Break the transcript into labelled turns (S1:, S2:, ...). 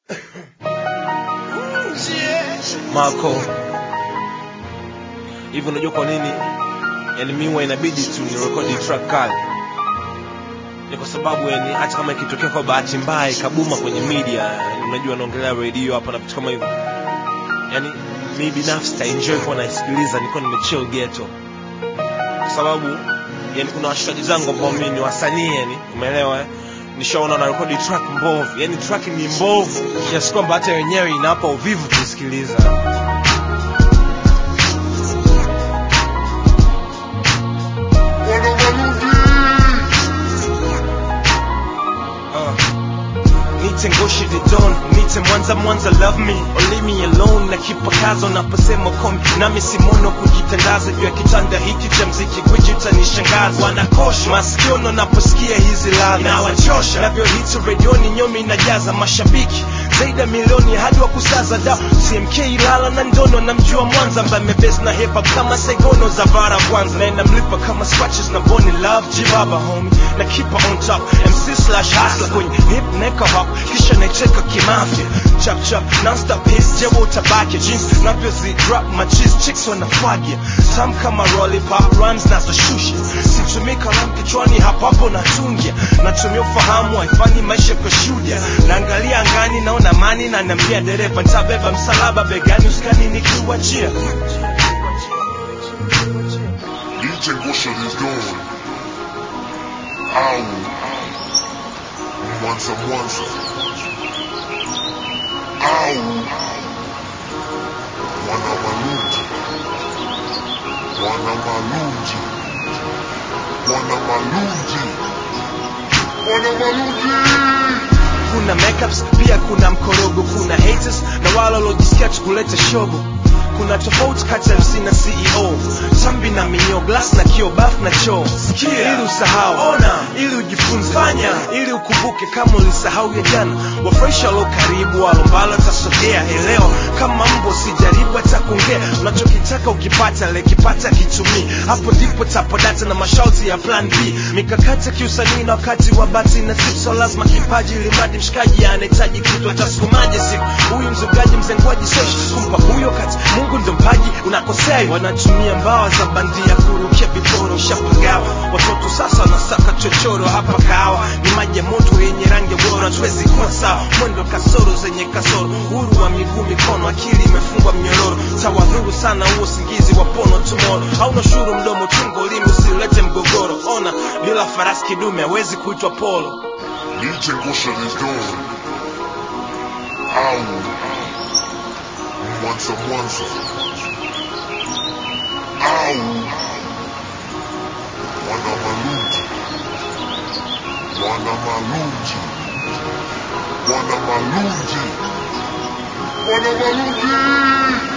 S1: Marco. Hivi unajua kwa nini? Yani mimi huwa inabidi tu ni record track kali. Ni kwa sababu yani hata kama ikitokea kwa bahati mbaya ikabuma kwenye media, yani unajua naongelea radio hapa na vitu kama hivyo. Yani mimi binafsi ta enjoy kwa naisikiliza niko nimechill ghetto. Kwa sababu yani kuna washikaji zangu ambao mimi ni wasanii yani, umeelewa eh? nishaona na rekodi track mbovu, yani track ni mbovu kiasi kwamba hata wenyewe inawapa uvivu kusikiliza. Uh, Nite Ngoshi the Don, Nite Mwanza Mwanza love me or leave me alone na kipakazo naposema komi nami simono kujitandaza juu ya kitanda hiki cha mziki gwiji utanishangaza wanakosha masikiono naposikia hizi ladha inawachosha navyohiti redioni nyomi inajaza mashabiki zaidi ya milioni hadi wa kusaza da CMK Ilala na Ndono namjua Mwanza ambaye amebase na hip hop kama Saigono za Vara kwanza na inamlipa kama scratches na Bonnie Love Jibaba homie na keep her on top MC slash hustler kwenye hip neka hop kisha naicheka kimafia chap chap non-stop hits jewo utabaki jeans navyozi drop my cheese chicks wanafagia tam kama lollipop rhymes nazoshusha situmii kalamu kichwani hapo hapo natungia natumia ufahamu haifanyi maisha kushuhudia naangalia angani naona mani na naambia dereva ntabeba msalaba begani uskani nikiwachia
S2: DJ Ngosha is gone. Au Mwanza Mwanza. Au Mwana Malunji. Mwana Malunji. Mwana Malunji. Mwana Malunji.
S1: kuna makeups pia kuna mkorogo kuna haters na wale waliojisikia tu kuleta shogo kuna tofauti kati ya MC na CEO tambi na minyo glass na kio baf na choo sikia ili usahau ona ili ujifunze fanya ili ukumbuke kama ulisahau ya jana wafurahisha walio karibu walombalo tasogea elewa kama mbo sijaribu hata kuongea unachokitaka ukipata lekipata kitumii hapo ndipo tapodata na masharti ya plan b mikakati ya kiusanii na wakati wa bati na sipso lazima kipaji limadi mshikaji anahitaji kitu atasukumaje siku huyu mzugaji mzengwaji soshi kumpa huyo kati mungu ndo mpaji unakosea wanatumia mbawa za bandia kurukia viporo ushapagawa watoto sasa wanasaka chochoro hapa kawa ni maji ya moto yenye rangi bora tuwezi kuwa sawa mwendo kasoro zenye kasoro uhuru wa miguu mikono akili imefungwa mnyororo tawadhuru sana huo usingizi wa pono tumoro hauna shuru mdomo chungo limi usilete mgogoro ona bila farasi kidume hawezi kuitwa polo
S2: DJ Ngosha is gone. Au Mwanza Mwanza. Au Mwana Malunji. Mwana Malunji. Mwana Malunji. Mwana Malunji.